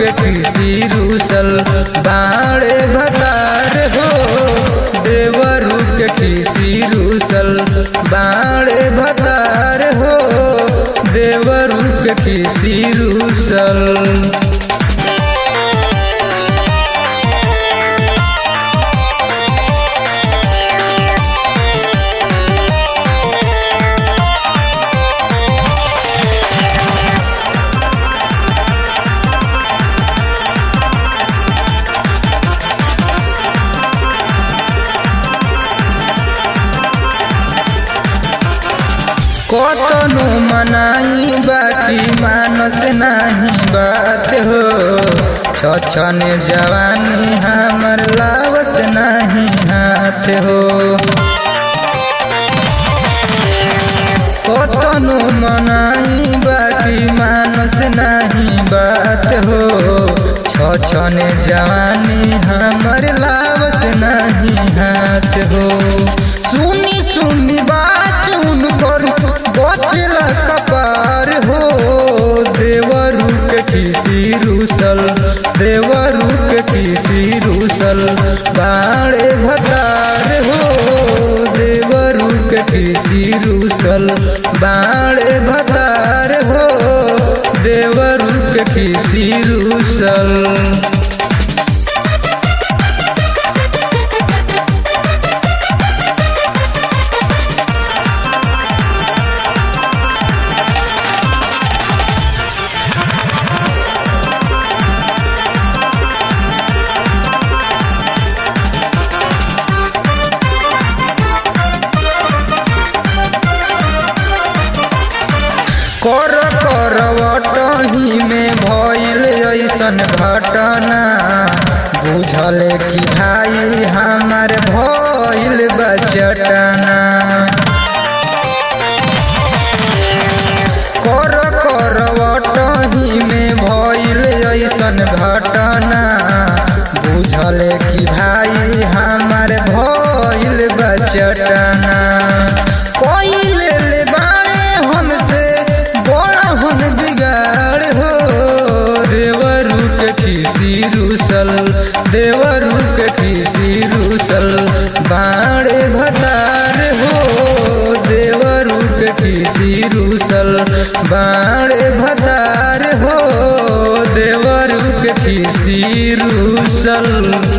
के किसी रूसल बाड़े भतार हो देवरू के किसी रूसल बाड़े भतार हो देवरू के किसी रूसल कतनो मनाई बाकी मानस नहीं बात हो छछन जवानी हमर लावस नहीं हाथ हो कतनो मनाई बाकी मानस नहीं बात हो छछन जवानी हमर लावस नहीं हाथ हो सुनी सुनी बात उनकर बचल कपार हो देवरू के किसी रूसल देवरू के किसी रूसल बाड़े भतार हो देवरू के किसी रूसल बाड़े भतार हो देवरू के किसी रूसल कर करवटही में भइल ऐसन घटना बुझल कि भाई हमार भइल बचटना कर करवटही में भइल ऐसन घटना बुझल कि भाई हमार भइल बचटना कोई ले बाड़े हमसे बड़ा हम बिगाड़ हो देवरू के किसी रूसल देवरू के किसी रूसल बाड़े भतार हो देवरू के किसी रूसल बाड़े भतार हो देवरू के किसी रूसल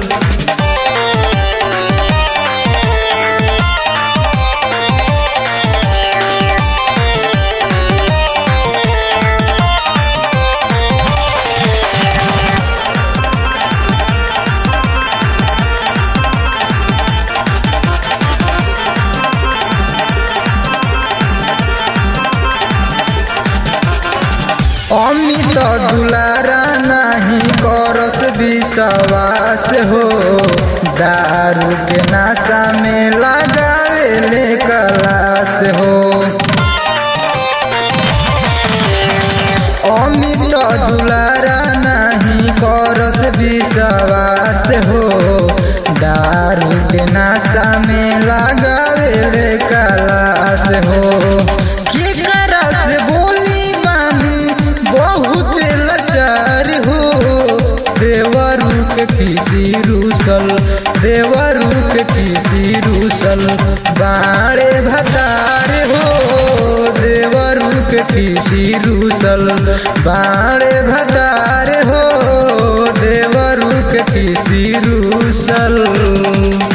अमित दुलारा नहीं करस विश्वास हो दारू के नाशा में लगावे ले कलास हो अमित दुलारा नहीं करस विश्वास हो दारू के नाशा में लगावे ले कलास हो की करस बोली मानी बहुत लाचार हो देवरू के किसी रूसल देवरू के किसी रूसल बाड़े भतार हो देवरू के किसी रूसल बाड़े भतार हो देवरू के किसी रूसल